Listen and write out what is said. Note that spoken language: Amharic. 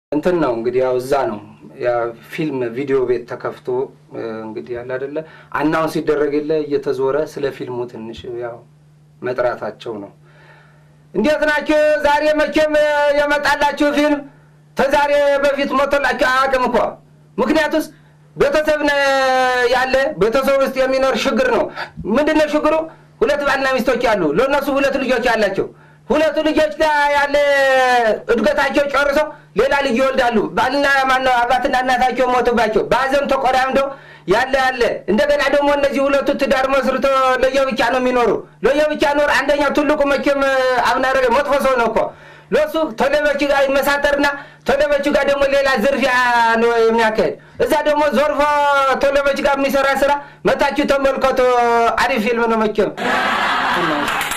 እንትን ነው እንግዲህ ያው እዛ ነው ያ ፊልም ቪዲዮ ቤት ተከፍቶ እንግዲህ ያለ አይደለ አናውን ሲደረግ የለ እየተዞረ ስለ ፊልሙ ትንሽ ያው መጥራታቸው ነው። እንዴት ናቸው? ዛሬ መቼም የመጣላችሁ ፊልም ተዛሬ በፊት ሞቶላችሁ አያውቅም እኮ ምክንያቱስ ቤተሰብ ያለ ቤተሰብ ውስጥ የሚኖር ችግር ነው። ምንድነው ችግሩ? ሁለት ባልና ሚስቶች አሉ። ለእነሱ ሁለት ልጆች አላቸው። ሁለቱ ልጆች ያለ እድገታቸው ጨርሰው ሌላ ልጅ ይወልዳሉ። ባልና ማነው አባትና እናታቸው ሞቱባቸው። በሀዘን ተቆዳምደው ያለ ያለ እንደገና ደግሞ እነዚህ ሁለቱ ትዳር መስርቶ ለየብቻ ነው የሚኖሩ። ለየብቻ ኖር አንደኛው ትልቁ መቼም አብናረ መጥፎ ሰው ነው እኮ ለሱ ተለበች ጋር ይመሳጠርና ተለበች ጋር ደግሞ ሌላ ዝርፊያ ነው የሚያካሄድ። እዛ ደግሞ ዞርፎ ተለበች ጋር የሚሰራ ስራ መታችሁ ተመልከቶ። አሪፍ ፊልም ነው መቼም